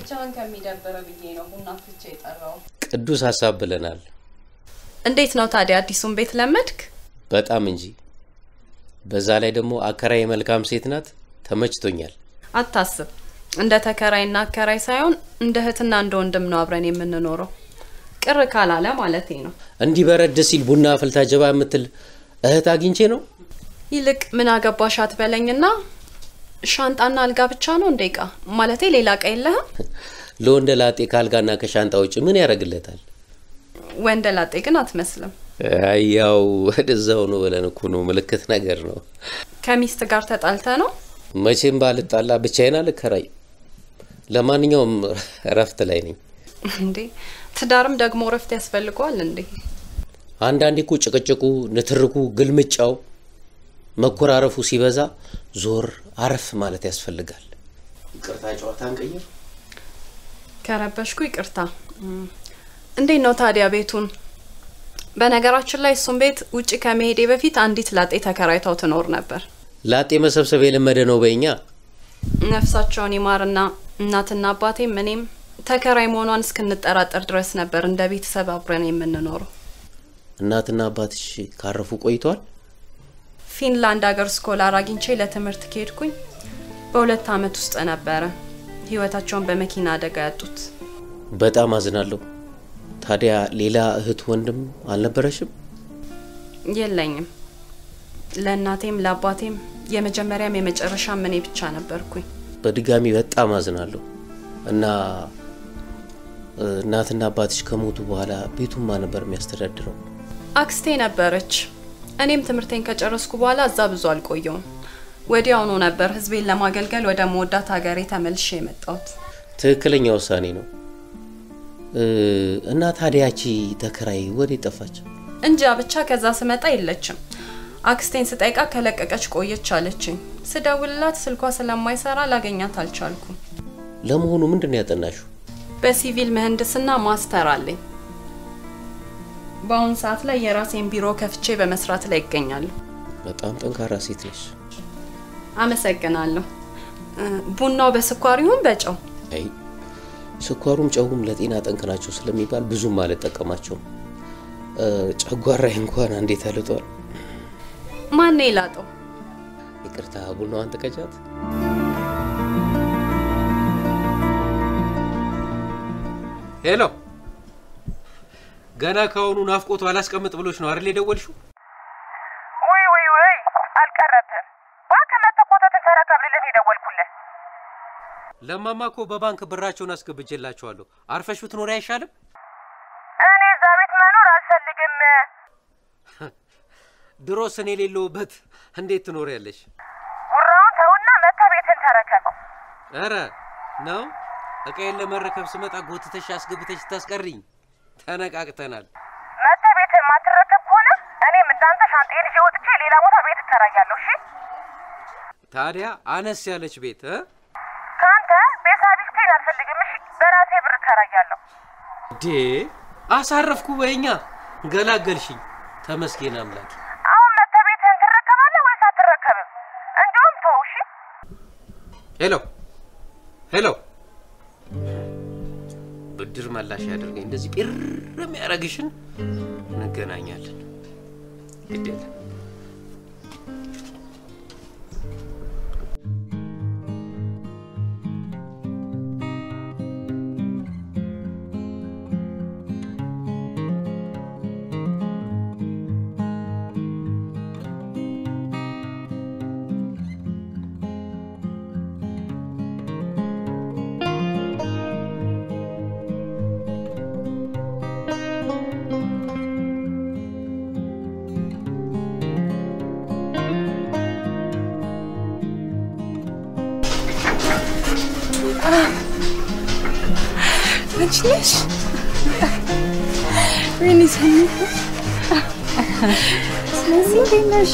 ብቻህን ከሚደብር ብዬ ነው ቡና ፍቼ የጠራው። ቅዱስ ሀሳብ ብለናል። እንዴት ነው ታዲያ አዲሱን ቤት ለመድክ? በጣም እንጂ። በዛ ላይ ደግሞ አከራይ መልካም ሴት ናት። ተመችቶኛል። አታስብ፣ እንደ ተከራይና አከራይ ሳይሆን እንደ እህትና እንደ ወንድም ነው አብረን የምንኖረው። ቅር ካላለ ማለቴ ነው። እንዲህ በረድ ሲል ቡና አፍልታ ጀባ የምትል እህት አግኝቼ ነው። ይልቅ ምን አገባሽ አትበለኝና ሻንጣና አልጋ ብቻ ነው እንደ እቃ ማለቴ ሌላ እቃ የለህም? ለወንደ ላጤ ከአልጋና ከሻንጣ ውጭ ምን ያደርግለታል? ወንደ ላጤ ግን አትመስልም። አይ ያው ወደዛው ነው ብለን እኮ ነው። ምልክት ነገር ነው። ከሚስት ጋር ተጣልተ ነው? መቼም ባልጣላ ብቻዬን አልከራይ። ለማንኛውም እረፍት ላይ ነኝ። እንዴ ትዳርም ደግሞ እረፍት ያስፈልገዋል እንዴ? አንዳንዴ እኮ ጭቅጭቁ፣ ንትርኩ፣ ግልምጫው፣ መኮራረፉ ሲበዛ ዞር አረፍ ማለት ያስፈልጋል። ይቅርታ ጨዋታ እንቀይር። ከረበሽኩ ይቅርታ። እም፣ እንዴት ነው ታዲያ ቤቱን? በነገራችን ላይ እሱን ቤት ውጭ ከመሄዴ በፊት አንዲት ላጤ ተከራይተው ትኖር ነበር። ላጤ መሰብሰብ የለመደ ነው በእኛ። ነፍሳቸውን ይማርና እናትና አባቴም እኔም ተከራይ መሆኗን እስክንጠራጠር ድረስ ነበር እንደ ቤተሰብ አብረን የምንኖረው። እናትና አባትሽ ካረፉ ቆይቷል? ፊንላንድ ሀገር ስኮላር አግኝቼ ለትምህርት ከሄድኩኝ በሁለት አመት ውስጥ ነበረ ህይወታቸውን በመኪና አደጋ ያጡት። በጣም አዝናለሁ። ታዲያ ሌላ እህት ወንድም አልነበረሽም? የለኝም። ለእናቴም ለአባቴም የመጀመሪያም የመጨረሻም እኔ ብቻ ነበርኩኝ። በድጋሚ በጣም አዝናለሁ እና እ፣ እናትና አባትሽ ከሞቱ በኋላ ቤቱን ማን ነበር የሚያስተዳድረው? አክስቴ ነበረች። እኔም ትምህርቴን ከጨረስኩ በኋላ እዛ ብዙ አልቆየውም። ወዲያውኑ ነበር ህዝቤን ለማገልገል ወደ መወዳት ሀገሬ ተመልሼ የመጣሁት። ትክክለኛ ውሳኔ ነው። እ፣ እና ታዲያቺ ተከራይ ወዴት ጠፋች? እንጃ ብቻ ከዛ ስመጣ የለችም። አክስቴን ስጠይቃ ከለቀቀች ቆየች አለችኝ። ስደውልላት ስልኳ ስለማይሰራ ላገኛት አልቻልኩም። ለመሆኑ ምንድን ነው ያጠናሽው? በሲቪል ምህንድስና ማስተር አለኝ። በአሁኑ ሰዓት ላይ የራሴን ቢሮ ከፍቼ በመስራት ላይ ይገኛለሁ። በጣም ጠንካራ ሴት ነሽ። አመሰግናለሁ። እ፣ ቡናው በስኳር ይሁን በጨው? አይ ስኳሩም ጨውም ለጤና ጠንቅ ናቸው ስለሚባል ብዙም አልጠቀማቸውም። እ፣ ጨጓራዬ እንኳን አንዴ ተልጧል። ማን የላጠው? ይቅርታ ቡናዋን ጥቀጫት። ሄሎ፣ ገና ከአሁኑ ናፍቆቱ አላስቀምጥ ብሎች ነው አይደል የደወልሽው? ውይ ውይ ውይ አልቀረብህም። እባክህ መተህ ኮተትን ተረከብልልን የደወልኩልህ። ለማማ እኮ በባንክ ብራቸውን አስገብቼላቸዋለሁ። አርፈሽ ብትኖሪ አይሻልም? እኔ እዛ ቤት መኖር አልፈልግም። ድሮስ እኔ የሌለሁበት እንዴት ትኖሪያለሽ? ጉራውን ተውና መተህ ቤትን ተረከበው። ኧረ ነው እቃዬን ለመረከብ ስመጣ ጎትተሽ አስገብተሽ ታስቀሪኝ። ተነቃቅተናል። መተህ ቤትን የማትረከብ ከሆነ እኔም እንዳንተ ሻንጣዬን ይዤ ወጥቼ ሌላ ቦታ ቤት እከራያለሁ። እሺ ታዲያ አነስ ያለች ቤት እ? ከአንተ ቤት አቢስቴን አልፈልግም። እሺ በራሴ ብር እከራያለሁ። ዴ አሳረፍኩ በኛ ገላገልሽኝ። ተመስገን አምላክ። አሁን መተህ ቤትህን ትረከባለህ ወይስ አትረከብም? እንዲሁም ተው እሺ። ሄሎ ሄሎ፣ ብድር መላሽ ያደርገኝ እንደዚህ ጲር የሚያደርግሽን እንገናኛለን። ግድ የለም አንቺ ነሽ? ወይኔ ሰኒ፣ ስለዚህ እንዴት ነሽ?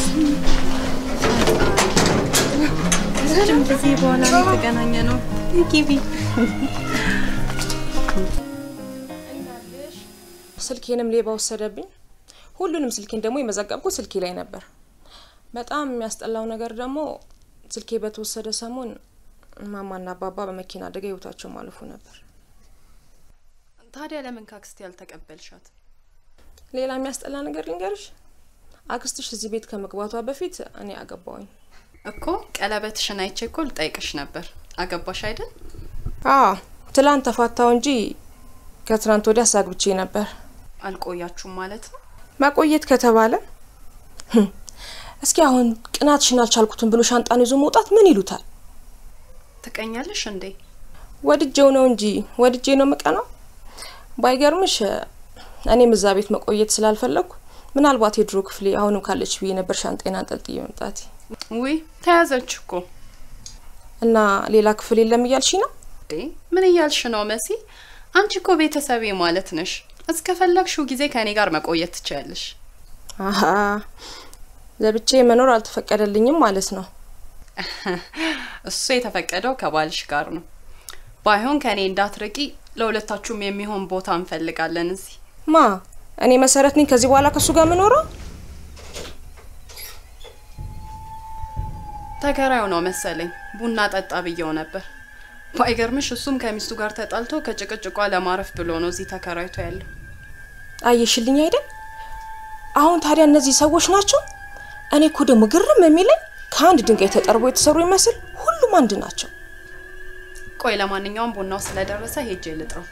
ረጅም ጊዜ በኋላ ነው የተገናኘ ነው። ግቢ። ስልኬንም ሌባ ወሰደብኝ። ሁሉንም ስልኬን ደግሞ የመዘገብኩት ስልኬ ላይ ነበር። በጣም የሚያስጠላው ነገር ደግሞ ስልኬ በተወሰደ ሰሞን ማማና አባባ በመኪና አደጋ ህይወታቸው ማለፉ ነበር። ታዲያ ለምን ካክስቴ ያልተቀበልሻት? ሌላ የሚያስጠላ ነገር ልንገርሽ፣ አክስትሽ እዚህ ቤት ከመግባቷ በፊት እኔ አገባውኝ። እኮ ቀለበትሽን አይቼ እኮ ልጠይቅሽ ነበር። አገባሽ አይደል? አዎ ትላንት ተፋታው እንጂ ከትናንት ወዲያ አሳግብቼ ነበር። አልቆያችሁም ማለት ነው? መቆየት ከተባለ ህም፣ እስኪ አሁን ቅናትሽን አልቻልኩትም ብሎ ሻንጣን ይዞ መውጣት ምን ይሉታል? ትቀኛለሽ እንዴ? ወድጄው ነው እንጂ ወድጄ ነው ምቀናው። ባይገርምሽ እኔም እዛ ቤት መቆየት ስላልፈለግኩ ምናልባት የድሮ ክፍሌ አሁንም ካለች ብዬ ነበር ሻንጤን አንጠልጥዬ መምጣቴ። ውይ ተያዘች እኮ እና ሌላ ክፍል የለም እያልሽ ነው? እንዴ! ምን እያልሽ ነው መሲ? አንቺ እኮ ቤተሰቤ ማለት ነሽ። እስከፈለግሽው ጊዜ ከእኔ ጋር መቆየት ትችያለሽ። አሀ ለብቻ መኖር አልተፈቀደልኝም ማለት ነው። እሱ የተፈቀደው ከባልሽ ጋር ነው። ባይሆን ከእኔ እንዳትርቂ፣ ለሁለታችሁም የሚሆን ቦታ እንፈልጋለን እዚህ። ማ እኔ መሰረት ነኝ ከዚህ በኋላ ከሱ ጋር የምኖረው? ተከራዩ ነው መሰለኝ ቡና ጠጣ ብየው ነበር። ባይገርምሽ እሱም ከሚስቱ ጋር ተጣልቶ ከጭቅጭቋ ለማረፍ ብሎ ነው እዚህ ተከራይቶ ያለው። አየሽልኝ አይደል? አሁን ታዲያ እነዚህ ሰዎች ናቸው። እኔ እኮ ደግሞ ግርም የሚለኝ ከአንድ ድንጋይ ተጠርቦ የተሰሩ ይመስል ሁሉም አንድ ናቸው። ቆይ ለማንኛውም ቡናው ስለደረሰ ሄጄ ልጥረው።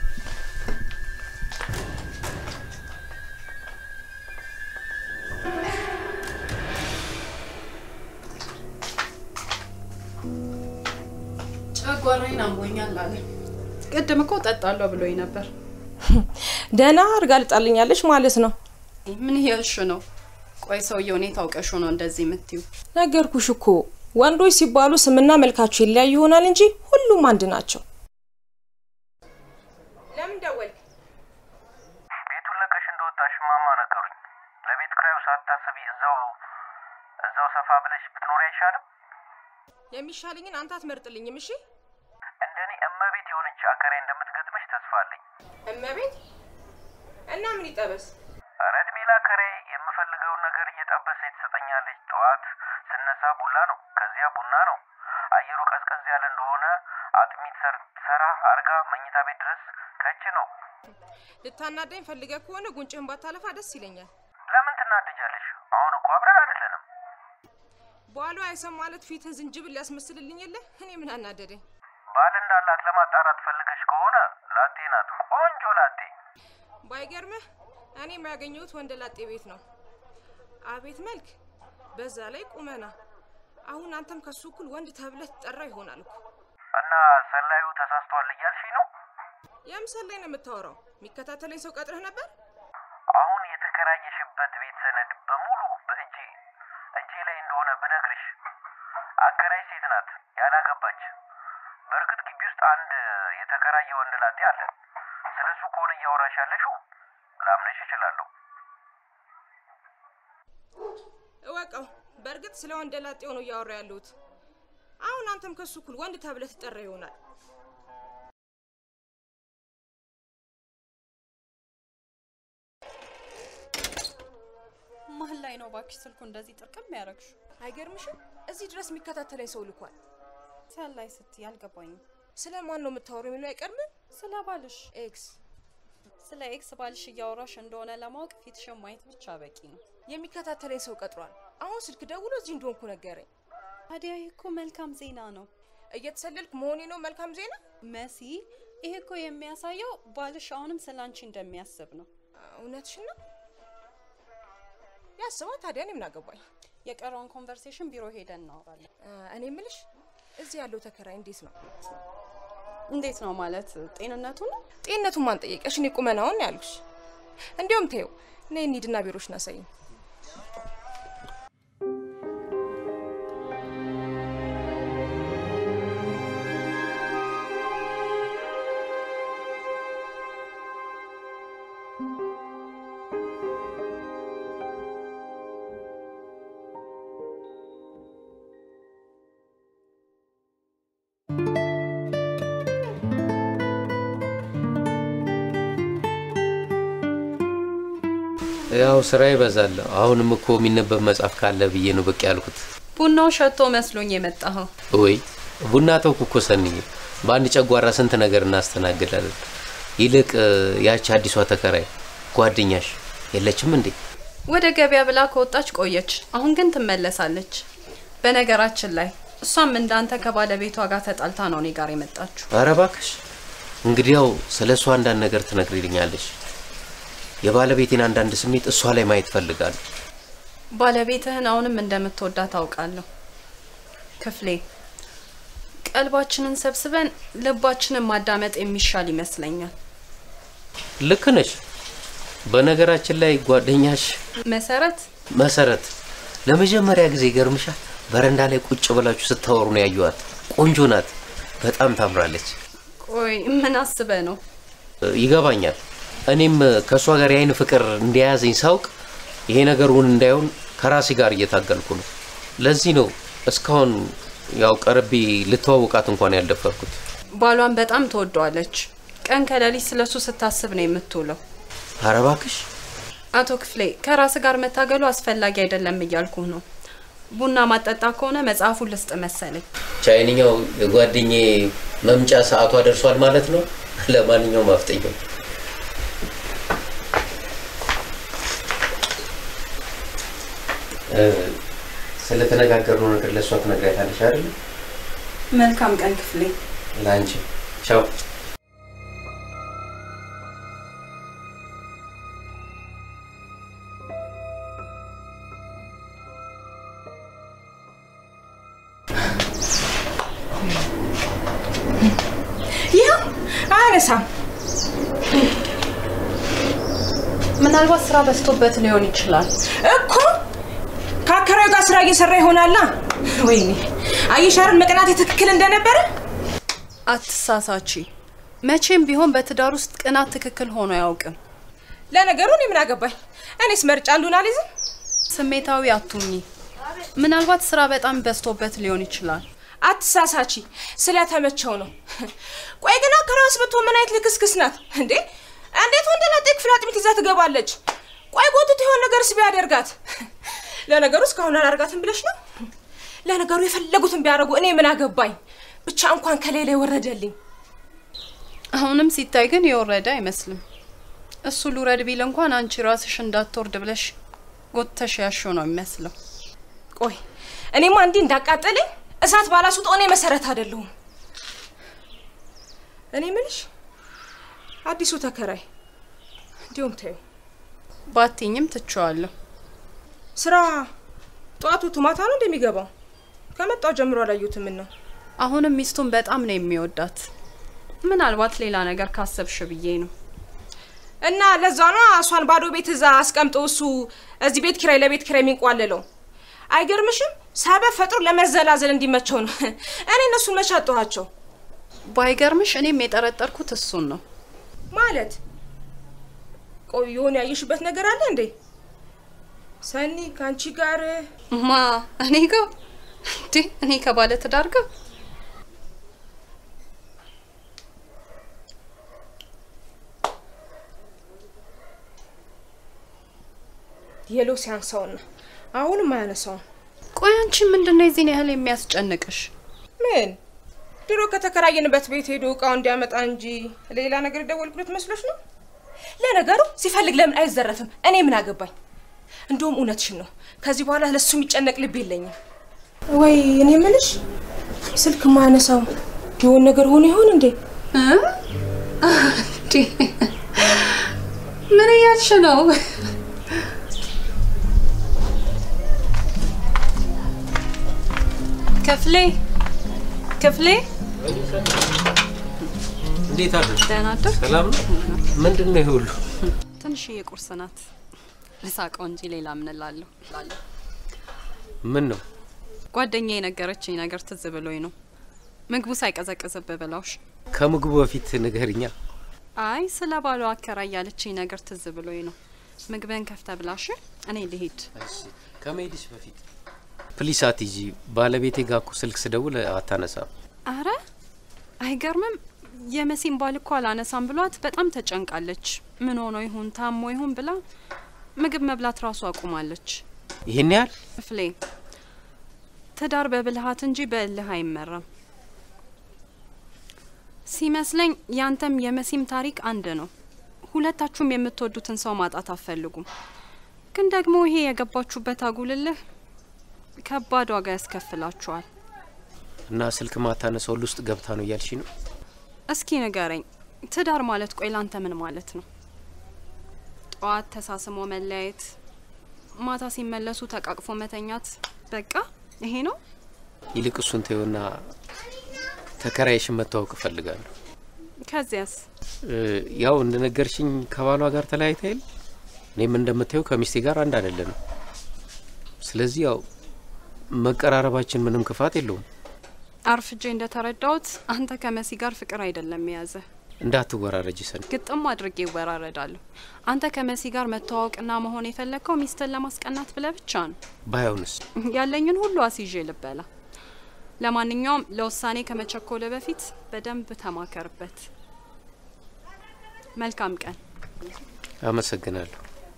ጨጓራዬን አሞኛል አለ። ቅድም እኮ ጠጣለሁ ብሎኝ ነበር። ደህና አድርጋ ልጣልኛለች ማለት ነው። ምን እያልሽ ነው? ቆይ ሰውየው እኔ ታውቀሽ ነው እንደዚህ የምትዩ? ነገርኩሽ እኮ ወንዶች ሲባሉ ስምና መልካቸው ይለያይ ይሆናል እንጂ ሁሉም አንድ ናቸው። ለምን ደወልክ? ቤቱን ለቀሽ እንደወጣሽ ማማ ነገሩኝ። ለቤት ክራዩ ሳታስቢ እዛው እዛው ሰፋ ብለሽ ብትኖሪ አይሻልም? የሚሻለኝን አንተ አትመርጥልኝም? እሺ እንደኔ እመቤት የሆነች አከራይ እንደምትገጥመሽ ተስፋ አለኝ። እመቤት እና ምን ይጠበስ? ኧረ እድሜ ላከራይ የምፈልገውን ነገር እየጠበሰ ትሰጠኛለች። ጠዋት ስነሳ ቡላ ነው፣ ከዚያ ቡና ነው። አየሩ ቀዝቀዝ ያለ እንደሆነ አጥሚት ሰር- ሰራ አርጋ መኝታ ቤት ድረስ ከች ነው። ልታናደኝ ፈልገ ከሆነ ጉንጭህን ባታለፋ ደስ ይለኛል። ለምን ትናደጃለሽ? አሁን እኮ አብረን አይደለንም። በኋላ አይሰም ማለት ፊትህን ዝንጅብል ሊያስመስልልኝ የለ እኔ ምን አናደደኝ? ባል እንዳላት ለማጣራት ፈልገሽ ከሆነ ላጤ ናት፣ ቆንጆ ላጤ። ባይገርምህ እኔ የሚያገኘሁት ወንደ ላጤ ቤት ነው። አቤት መልክ፣ በዛ ላይ ቁመና። አሁን አንተም ከሱ እኩል ወንድ ተብለህ ትጠራ ይሆናል እኮ። እና ሰላዩ ተሳስቷል እያልሽኝ ነው? የምሰል ላይ ነው የምታወራው? የሚከታተለኝ ሰው ቀጥረህ ነበር? አሁን የተከራየሽበት ቤት ሰነድ በሙሉ በእጄ እጄ ላይ እንደሆነ ብነግርሽ፣ አከራይ ሴት ናት ያላገባች። በእርግጥ ግቢ ውስጥ አንድ የተከራየ ወንድ ላጤ አለ። ስለ እሱ ከሆነ እያወራሽ ያለሽው ላምነሽ እችላለሁ። እወቀው፣ በእርግጥ ስለ ወንደ ላጤው ነው እያወራ ያለሁት። አሁን አንተም ከሱ እኩል ወንድ ተብለህ ትጠራ ይሆናል። መሀል ላይ ነው ባክሽ ስልኩ እንደዚህ ጥርቅም ያደረግሹ። አይገርምሽም? እዚህ ድረስ የሚከታተለኝ ሰው ልኳል። ሰላይ ስትይ አልገባኝም። ስለ ማን ነው የምታወራው የሚለው አይቀርምም? ስለ ባልሽ ኤክስ ስለ ኤክስ ባልሽ እያወራሽ እንደሆነ ለማወቅ ፊትሽን ማየት ብቻ በቂ ነው። የሚከታተለኝ ሰው ቀጥሯል። አሁን ስልክ ደውሎ እዚህ እንደሆንኩ ነገረኝ። ታዲያ ይህ እኮ መልካም ዜና ነው እየተሰለልክ መሆኔ ነው መልካም ዜና? መሲ። ይህ እኮ የሚያሳየው ባልሽ አሁንም ስለ አንቺ እንደሚያስብ ነው። እውነትሽን ነው ያስበው። ታዲያ እኔ ምን አገባኝ? የቀረውን ኮንቨርሴሽን ቢሮ ሄደን እናወራለን። አ፣ እኔ ምልሽ እዚህ ያለው ተከራይ እንዴት ነው? እንዴት ነው ማለት ጤንነቱ ነው? ጤንነቱን ማን ጠየቀሽ? እኔ ቁመናውን ነው ያልኩሽ። እንዲያውም ተይው፣ እኔ እንሂድና ቢሮሽን አሳይኝ። ያው ስራ ይበዛል። አሁንም እኮ የሚነበብ መጽሐፍ ካለ ብዬ ነው ብቅ ያልኩት። ቡናው ሸቶ መስሎኝ የመጣኸው። ወይ ቡና ተውኩ እኮ ሰንዬ። በአንድ ጨጓራ ስንት ነገር እናስተናግዳለን። ይልቅ እ፣ ያቺ አዲሷ ተከራይ ጓደኛሽ የለችም እንዴ? ወደ ገበያ ብላ ከወጣች ቆየች። አሁን ግን ትመለሳለች። በነገራችን ላይ እሷም እንዳንተ ከባለቤቷ ጋር ተጣልታ ነው እኔ ጋር የመጣችሁ። ኧረ እባክሽ እንግዲያው ስለ እሷ አንዳንድ ነገር ትነግሪልኛለሽ። የባለቤቴን አንዳንድ ስሜት እሷ ላይ ማየት ፈልጋለሁ። ባለቤትህን አሁንም እንደምትወዳ ታውቃለሁ። ክፍሌ ቀልባችንን ሰብስበን ልባችንን ማዳመጥ የሚሻል ይመስለኛል። ልክ ነሽ። በነገራችን ላይ ጓደኛሽ መሰረት መሰረት ለመጀመሪያ ጊዜ ገርምሻል። በረንዳ ላይ ቁጭ ብላችሁ ስታወሩ ነው ያየኋት። ቆንጆ ናት፣ በጣም ታምራለች። ቆይ ምን አስበ ነው? ይገባኛል። እኔም ከእሷ ጋር የአይን ፍቅር እንደያዘኝ ሳውቅ ይሄ ነገር እውን እንዳይሆን ከራሴ ጋር እየታገልኩ ነው። ለዚህ ነው እስካሁን ያው ቀርቤ ልተዋውቃት እንኳን ያልደፈርኩት። ባሏን በጣም ትወደዋለች። ቀን ከሌሊት ስለሱ ስታስብ ነው የምትውለው። ኧረ እባክሽ አቶ ክፍሌ ከራስ ጋር መታገሉ አስፈላጊ አይደለም እያልኩህ ነው። ቡና ማጠጣ ከሆነ መጽሐፉን ልስጥ መሰለኝ። ቻይንኛው የጓደኜ መምጫ ሰዓቷ ደርሷል ማለት ነው። ለማንኛውም አፍጠኛው ስለተነጋገርነው ነገር ለእሷ ትነግሪያታለሽ አይደል? መልካም ቀን ክፍሌ። ለአንቺ ቻው። ይኸው አያነሳም። ምናልባት ስራ በዝቶበት ሊሆን ይችላል። እኮ ከአከራዩ ጋር ስራ እየሰራ ይሆናላ። ወይኔ አየሻርን መቅናት ትክክል እንደነበረ አትሳሳቺ። መቼም ቢሆን በትዳር ውስጥ ቅናት ትክክል ሆኖ አያውቅም። ለነገሩ እኔ ምን አገባኝ? እኔስ መርጫ አንዱን አልይዝም። ስሜታዊ አቱኝ። ምናልባት ስራ በጣም በዝቶበት ሊሆን ይችላል። አትሳሳቺ፣ ስለተመቸው ነው። ቆይ ግን አከራዩስ ብትሆን ምን አይነት ልክስክስ ናት እንዴ? እንዴት ወንድ ላጤ ክፍል አጥሚት ይዛ ትገባለች? ቆይ ጎትቶ የሆነ ነገርስ ቢያደርጋት? ለነገሩ እስካሁን አላርጋትም ብለሽ ነው? ለነገሩ የፈለጉትን ቢያደርጉ እኔ ምን አገባኝ? ብቻ እንኳን ከሌላ የወረደልኝ አሁንም ሲታይ ግን የወረደ አይመስልም። እሱ ልውረድ ቢል እንኳን አንቺ ራስሽ እንዳትወርድ ብለሽ ጎተሽ ያሽው ነው የሚመስለው። ቆይ እኔማ እንዲህ እንዳቃጠለኝ እሳት ባላስውጠው እኔ መሰረት አይደለሁም። እኔ ምልሽ አዲሱ ተከራይ እንዲሁም ተይው ባትኝም ትቼዋለሁ። ስራ ጠዋቱ ማታ ነው እንደሚገባው ከመጣው ጀምሮ አላዩትም ነው አሁንም ሚስቱን በጣም ነው የሚወዳት። ምናልባት ሌላ ነገር ካሰብሽ ብዬ ነው። እና ለዛ ነው እሷን ባዶ ቤት እዛ አስቀምጦ እሱ እዚህ ቤት ኪራይ ለቤት ኪራይ የሚንቋለለው። አይገርምሽም? ሰበብ ፈጥሮ ለመዘላዘል እንዲመቸው ነው። እኔ እነሱን መቼ አጣኋቸው ባይገርምሽ እኔም የጠረጠርኩት እሱን ነው። ማለት ቆይ የሆነ ያየሽበት ነገር አለ እንዴ? ሰኒ ከአንቺ ጋር ማ እኔ ጋር እንዴ? እኔ ከባለ ትዳር ጋር የሎ ሲያንሳውና አሁንም አያነሳውም። ቆይ አንቺ ምንድን ነው የዚህን ያህል የሚያስጨንቅሽ? ምን ድሮ ከተከራየንበት ቤት ሄዶ እቃው እንዲያመጣ እንጂ ሌላ ነገር የደወልኩለት መስሎች ነው? ለነገሩ ሲፈልግ ለምን አይዘረፍም? እኔ ምን አገባኝ? እንደውም እውነትሽን ነው። ከዚህ በኋላ ለሱ የሚጨነቅ ልብ የለኝም። ወይ እኔ ምልሽ ስልክ ማነሳው የሆን ነገር ሆኖ ይሆን እንዴ? እንዴ ምን እያልሽ ነው? ክፍሌ ክፍሌ፣ እንዴት አደርሽ? ደህና አደርክ? ሰላም ነው? ምንድን ነው ይሄ ሁሉ? ትንሽዬ ቁርስ ናት። ልሳቀው እንጂ ሌላ ምን እላለሁ? ምን ነው ጓደኛዬ የነገረችኝ ነገር ትዝ ብሎኝ ነው። ምግቡ ሳይቀዘቅዝብህ ብለውሽ። ከምግቡ በፊት ንገርኛ። አይ ስለ ባሏ አከራይ ያለችኝ ነገር ትዝ ብሎኝ ነው። ምግብህን ከፍተ ብላሽ፣ እኔ ልሄድ። ከመሄድሽ በፊት ፕሊስ አትሂጂ። ባለቤቴ ጋር እኮ ስልክ ስደውል አታነሳም። አረ አይገርምም። የመሲን ባል እኮ አላነሳም ብሏት በጣም ተጨንቃለች። ምን ሆኖ ይሁን ታሞ ይሁን ብላ ምግብ መብላት ራሱ አቁማለች። ይህን ያህል ክፍሌ ትዳር በብልሃት እንጂ በእልህ አይመራም። ሲመስለኝ ያንተም የመሲም ታሪክ አንድ ነው። ሁለታችሁም የምትወዱትን ሰው ማጣት አትፈልጉም። ግን ደግሞ ይሄ የገባችሁበት አጉልልህ ከባድ ዋጋ ያስከፍላችኋል። እና ስልክ ማታነሳው ውስጥ ገብታ ነው እያልሽ ነው? እስኪ ንገረኝ፣ ትዳር ማለት ቆይ ላንተ ምን ማለት ነው? ጠዋት ተሳስሞ መለያየት፣ ማታ ሲመለሱ ተቃቅፎ መተኛት፣ በቃ ይሄ ነው? ይልቅ እሱን ተይውና ተከራይሽን መተዋወቅ እፈልጋለሁ። ከዚያስ? እ፣ ያው እንደነገርሽኝ ከባሏ ጋር ተለያይታ የለ እኔም እንደምታየው ከሚስቴ ጋር አንድ አይደለንም። ስለዚህ ያው መቀራረባችን ምንም ክፋት የለውም። አርፍጄ እንደተረዳሁት አንተ ከመሲ ጋር ፍቅር አይደለም የያዘ እንዳትወራረጅ ሰን ግጥም አድርጌ ይወራረዳለሁ። አንተ ከመሲ ጋር መተዋወቅና መሆን የፈለግከው ሚስትን ለማስቀናት ብለ ብቻ ነው። ባይሆንስ ያለኝን ሁሉ አስይዤ ልበላ። ለማንኛውም ለውሳኔ ከመቸኮለ በፊት በደንብ ተማከርበት። መልካም ቀን። አመሰግናለሁ።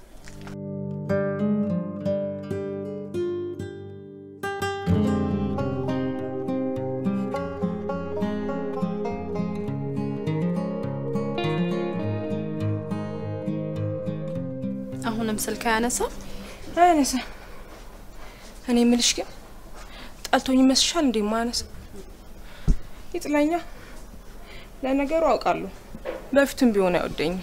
አሁንም ስልክ አያነሳም። አያነሳ። እኔ የምልሽ ግን ጠልቶኝ ይመስልሻል እንዴ? ማነሳ ይጥለኛ። ለነገሩ አውቃለሁ፣ በፊትም ቢሆን አይወደኝም።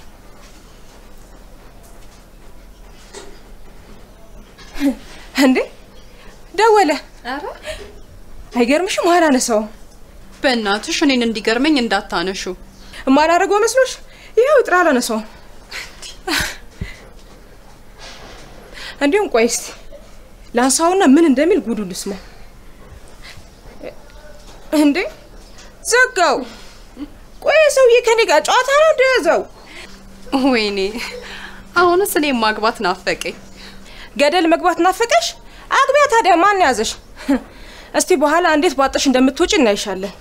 እንዴ ደወለ። ኧረ አይገርምሽም? አላነሳውም። በእናትሽ እኔን እንዲገርመኝ እንዳታነሹ። የማላደርገው መስሎሽ? ይኸው ጥራ አላነሳውም። እንዲሁም ቆይ እስቲ ላንሳውና ምን እንደሚል ጉዱ ልስማ። እንዴ ዘጋው። ቆይ ሰውዬ ከኔ ጋር ጨዋታ ነው እንደያዘው። ወይኔ አሁንስ እኔ ማግባት ናፈቀኝ። ገደል መግባት ናፈቀሽ? አግቢያ ታዲያ ማን ያዘሽ? እስቲ በኋላ እንዴት ባጠሽ እንደምትወጪ እናይሻለን።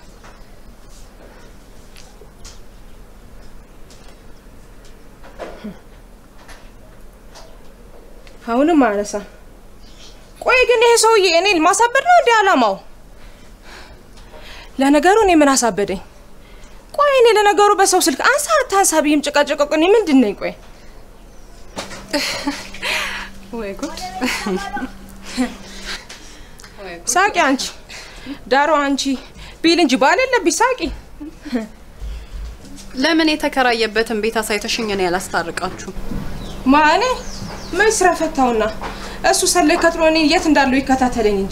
አሁንም አነሳ። ቆይ ግን ይሄ ሰውዬ እኔን ማሳበድ ነው እንዲህ አላማው? ለነገሩ እኔ ምን አሳበደኝ? ቆይ እኔ ለነገሩ በሰው ስልክ አንሳ አታንሳ ብዬም ጭቃጭቃ እኔ ምንድን ነኝ? ቆይ ወይ ጉድ! ሳቂ አንቺ ዳሮ አንቺ ቢል እንጂ ባል የለብኝ ሳቂ። ለምን የተከራየበትን ቤት አሳይተሽኝ እኔ ያላስታርቃችሁ? ማኔ ምን ስራ ፈታውና እሱ ሰላይ ከትሮ እኔ የት እንዳለው ይከታተለኝ እንጂ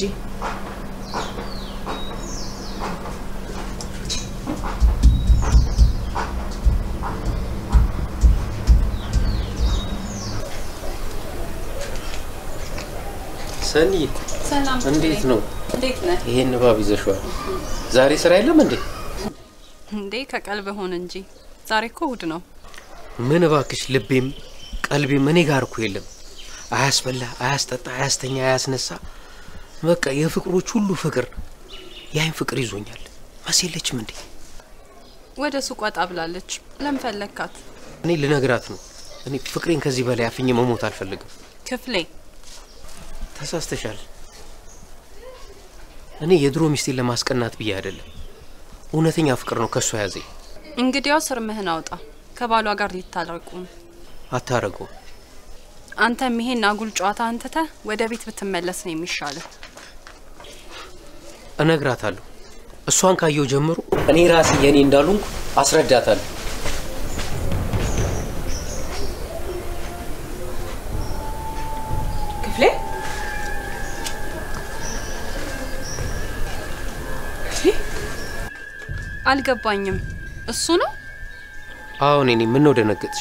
ሰኒ ሰላም እንዴት ነው? እንዴት ነህ? ይሄን ንባብ ይዘሽዋል። ዛሬ ስራ የለም እንዴ? እንዴ ከቀልብ ሆን እንጂ ዛሬ እኮ እሑድ ነው። ምን እባክሽ፣ ልቤም ቀልቤም እኔ ጋር እኮ የለም። አያስበላ፣ አያስጠጣ፣ አያስተኛ፣ አያስነሳ። በቃ የፍቅሮች ሁሉ ፍቅር ያይን ፍቅር ይዞኛል። መሲ የለችም እንዴ? ወደ ሱቅ ወጣ ብላለች። ለምን ፈለግካት? እኔ ልነግራት ነው። እኔ ፍቅሬን ከዚህ በላይ አፍኜ መሞት አልፈልግም። ክፍሌ ተሳስተሻል። እኔ የድሮ ሚስቴን ለማስቀናት ብዬ አይደለም። እውነተኛ ፍቅር ነው ከእሷ ያዘኝ። እንግዲያው ስርምህን አውጣ። ከባሏ ጋር ሊታረቁ ነው። አታረገው። አንተም ይሄን አጉል ጨዋታ አንትተህ ወደ ቤት ብትመለስ ነው የሚሻለው። እነግራታለሁ። እሷን ካየው ጀምሮ እኔ ራሴ የኔ እንዳሉንኩ አስረዳታለሁ። ክፍሌ ክፍሌ አልገባኝም። እሱ ነው አሁን እኔ ምን ነው ደነገጥሽ?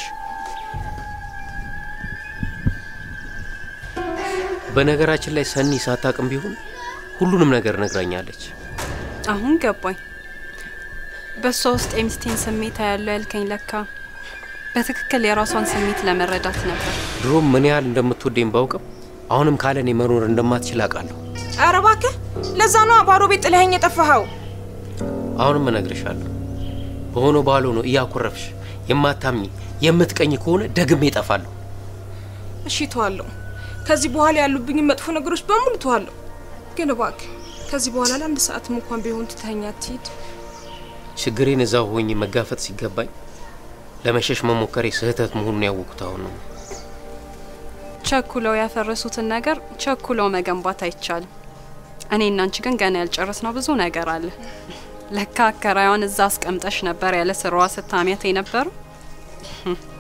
በነገራችን ላይ ሰኒ ሳታቅም ቢሆን ሁሉንም ነገር ነግራኛለች። አሁን ገባኝ። በእሷ ውስጥ የሚስቴን ስሜት ያለው ያልከኝ ለካ በትክክል የራሷን ስሜት ለመረዳት ነበር። ድሮም ምን ያህል እንደምትወደኝ ባውቅም አሁንም ካለ እኔ መኖር እንደማትችል አውቃለሁ። ኧረ እባክህ ለዛ ነው ባዶ ቤት ጥለኸኝ የጠፋኸው። አሁንም እነግርሻለሁ። በሆነ ባልሆነ እያኮረፍሽ የማታምኝ የምትቀኝ ከሆነ ደግሜ እጠፋለሁ። እሺ ተዋለሁ። ከዚህ በኋላ ያሉብኝን መጥፎ ነገሮች በሙሉ ተዋለሁ። ግን እባክህ ከዚህ በኋላ ለአንድ ሰዓትም እንኳን ቢሆን ትተኸኝ አትሂድ። ችግሬን እዛው ሆኜ መጋፈጥ ሲገባኝ ለመሸሽ መሞከሬ ስህተት መሆኑን ያወቁት አሁን ነው። ቸኩለው ያፈረሱትን ነገር ቸኩለው መገንባት አይቻልም። እኔ እና አንቺ ግን ገና ያልጨረስነው ብዙ ነገር አለ። ለካ አከራዩን እዛ አስቀምጠሽ ነበር ያለ ስራዋ ስታሚያት የነበረው።